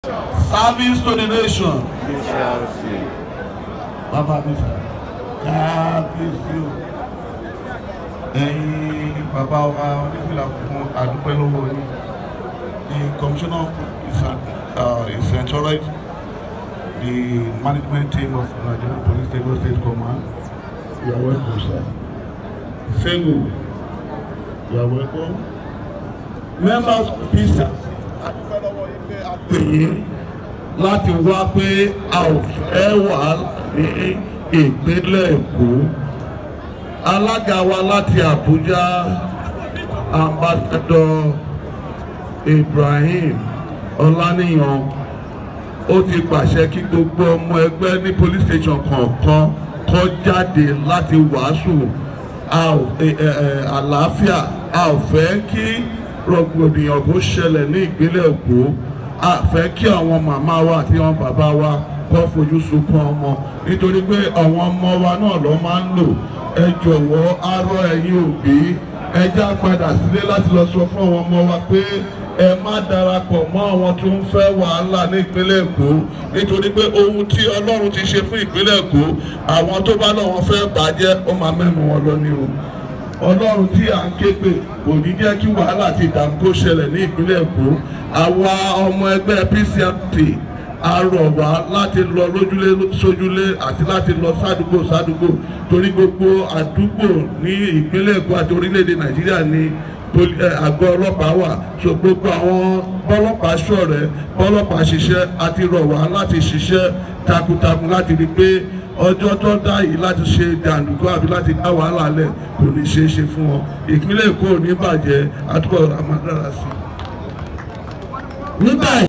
service to the nation. we shall see. bàbá mi sà kábíyèsí o ẹ̀yin bàbá wa onífìlà fún àdúpẹ́ lọ́wọ́ yín the commissioner is, uh, is encouraged the management team of Nigerian Police Lagos State Command you are welcome sir Sengu you are welcome members of PISA àdúpẹ́ lọ́wọ́ yín pé a pè yín láti wá pé a ò fẹ́ wà ní ìpínlẹ̀ Èkó alága wa láti Àbújá ambassador Ibrahim Ọláníyan ó ti pàṣẹ kí gbogbo ọmọ ẹgbẹ́ ní police station kọ̀ọ̀kan kó jáde láti wàásù a ò ẹ- ẹ- ẹ- àlàáfíà a ò fẹ́ kí rògbòdìyàn kó ṣẹlẹ̀ ní ìpínlẹ̀ Èkó a fẹ́ kí àwọn màmá wa àti àwọn bàbá wa kó fojú sunkún ọmọ nítorí pé àwọn ọmọ wa náà ló máa ń lò ẹ jọ̀wọ́ arọ ẹ̀yin òbí ẹ já padà sílé láti lọ sọ fún àwọn ọmọ wa pé ẹ má darapọ̀ mọ́ àwọn tó ń fẹ́ wàhálà ní ìpínlẹ̀ Èkó nítorí pé ohun tí Ọlọ́run ti ṣe fún ìpínlẹ̀ Èkó àwọn tó bá náà wọ́n fẹ́ bàjẹ́ ó máa mẹ́nu wọn lọ ní o ọlọ́run tí à ń ké pè kò ní jẹ́ kí wàhálà àti ìdààmú kó ṣẹlẹ̀ ní ìpínlẹ̀ èkó àwa ọmọ ẹgbẹ́ PCMT a rọ̀ wá láti lọ lójúlé sójúlé àti láti lọ sádùúgbò sádùúgbò torí gbogbo àdúgbò ní ìpínlẹ̀ èkó àti orílẹ̀-èdè nàìjíríà ní poli- ẹ, àgọ́ ọlọ́pàá wà so gbogbo àwọn bọ́lọ́pàá ṣọ̀rẹ́ bọ́lọ́pàá ṣiṣẹ́ àti rọ̀ wá láti ṣiṣẹ́ takuntakun láti rí i pé ọjọ́ tó dá yìí láti ṣe jàǹdùkú àbí láti dá wàhálà lẹ̀ kò ní ṣeé ṣe fún wọn ìpínlẹ̀ èkó ò ní bàjẹ́ àtúbọ̀ àmàdára sí i. nígbà